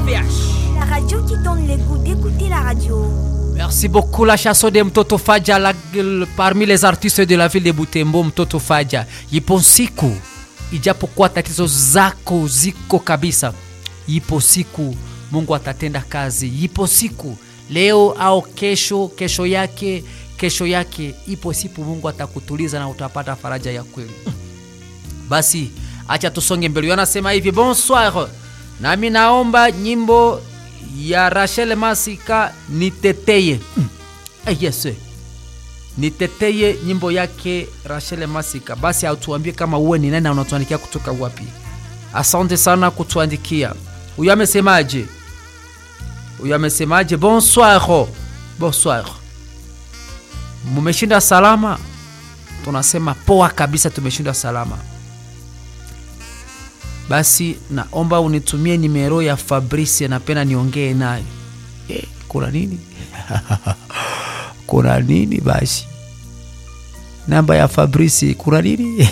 RVH. La radio qui donne le goût d'écouter la radio. Merci beaucoup la chanson de Mtoto Faja la, parmi les artistes de la ville de Butembo. Mtoto Faja, ipo siku, ijapokuwa tatizo zako ziko kabisa, ipo siku Mungu atatenda kazi. Ipo siku leo au kesho, kesho yake, kesho yake, ipo siku Mungu atakutuliza na utapata faraja ya kweli. Basi acha tusonge mbele. Anasema hivi, bonsoir, nami naomba nyimbo ya Rachel Masika niteteye. Mm. Eh, yes. Niteteye nyimbo yake Rachel Masika. Basi autuambie kama uwe ni nani na unatuandikia kutoka wapi. Asante sana kutuandikia. Huyu amesemaje? Huyu amesemaje? Bonsoir. Bonsoir. Mumeshinda salama? Tunasema poa kabisa, tumeshinda salama. Basi naomba unitumie nimero ya Fabrice, napenda niongee naye. Eh, kuna nini? kuna nini basi? Namba ya Fabrice, kuna nini?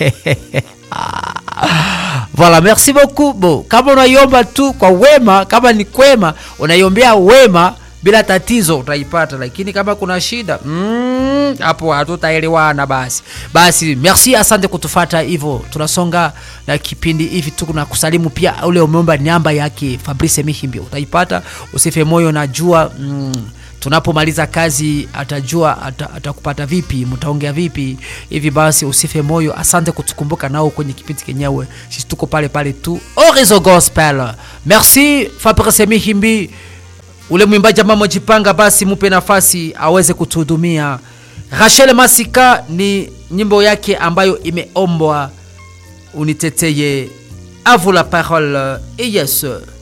Voilà, merci beaucoup. Bo, kama unaiomba tu kwa wema, kama ni kwema, unaiombea wema bila tatizo utaipata, lakini kama kuna shida hapo mm, hatutaelewana. Basi basi, merci, asante kutufata. Hivyo tunasonga na kipindi hivi tu, na kusalimu pia ule umeomba namba yake Fabrice Mihimbi, utaipata. Usife moyo, najua mm, tunapomaliza kazi atajua atakupata ata vipi, mtaongea vipi hivi. Basi usife moyo, asante kutukumbuka nao kwenye kipindi kenyewe. Sisi tuko pale pale tu, Orizo Gospel. Merci Fabrice Mihimbi ule mwimbaji ambao mojipanga, basi mupe nafasi aweze kutuhudumia. Rachel Masika ni nyimbo yake ambayo imeombwa uniteteye. A vous la parole. Et yes